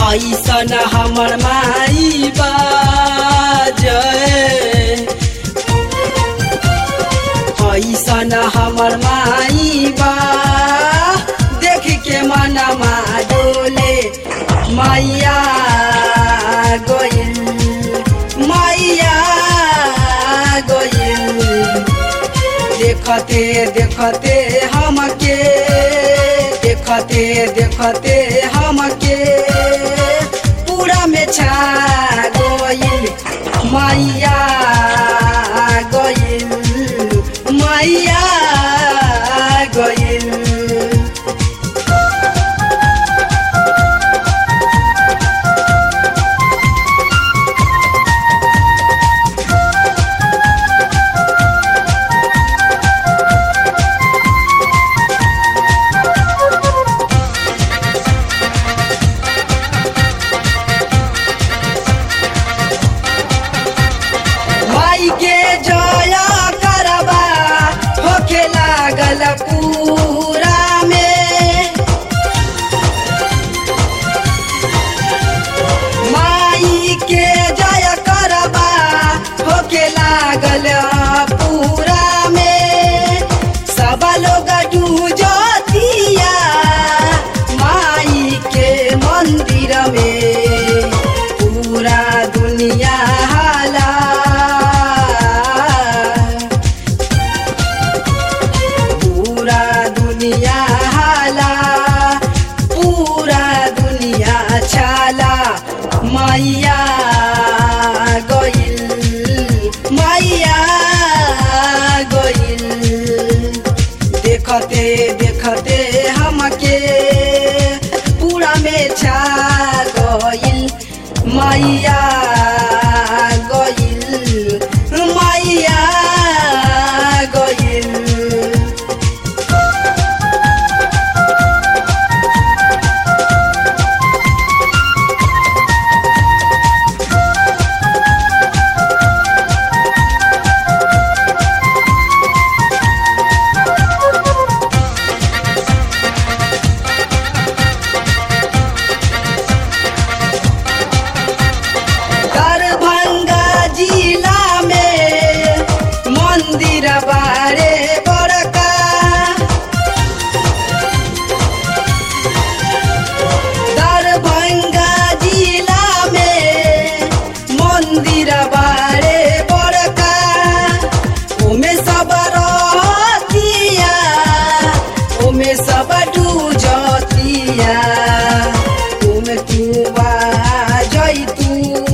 ऐसन हमर माई बाजय ऐसन हमर माई बा देख के मनमा डोले मैया गइल मैया गइल देखते देखते हमके देखते देखते हमके पूरा में छा गइल मैया गइल मैया गइल माई के जया करबा होखे लागल पूरा में माई के जया करबा होखे लागल पूरा में सब लोग डूजतिया माई के मंदिर में पूरा दुनिया हाला पूरा दुनिया हाला पूरा दुनिया छाला मैया गइल मैया गइल देखते देखते हमके पूरा में छा गइल मैया गइल मैया गइल दरभंगा जिला में मंदिर बारे बड़का दरभंगा जिला में मंदिर बारे बड़का ओमे सब रहतिया ओमे सब डूजतिया ओमे तू जैतू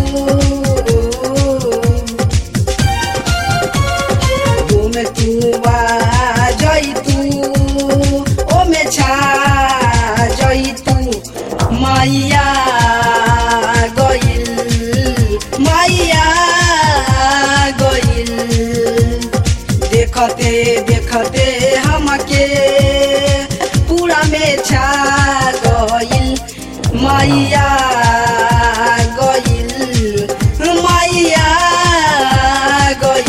ओमे तू जैतू ओमे छा जैतू मैया गइल मैया गइल देखते देखते हमके पूरा में छा गइल मैया गइल मैया गइल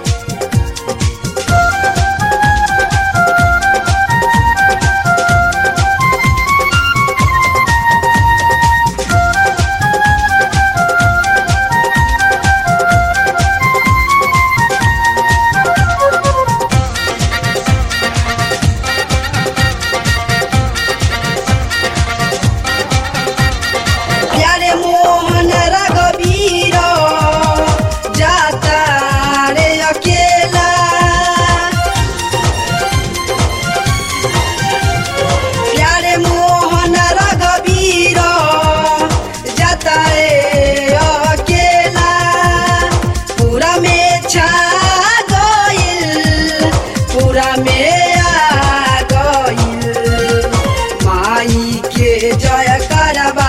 प्यारे मोहन रघबीर जाता रे अकेला प्यारे मोहन रघबीर जाता रे अकेला पूरा में छा गइल पूरा में आ गइल माई के जय करबा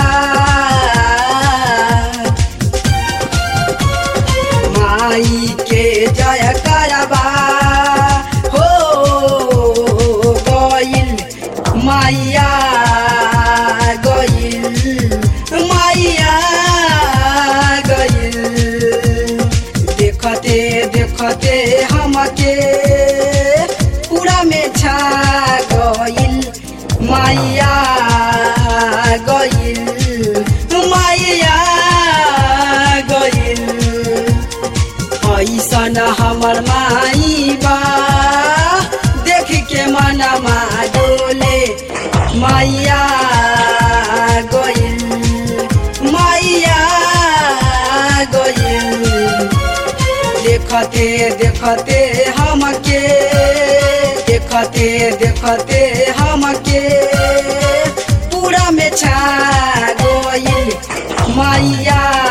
माई के जय करबा हो गइल मैया गइल मैया गइल देखते देखते हमके पूरा में छा गइल मैया गइल मैया गइल मैया गइल देखते देखते हमके देखते देखते हमके पूरा में छा गइल मैया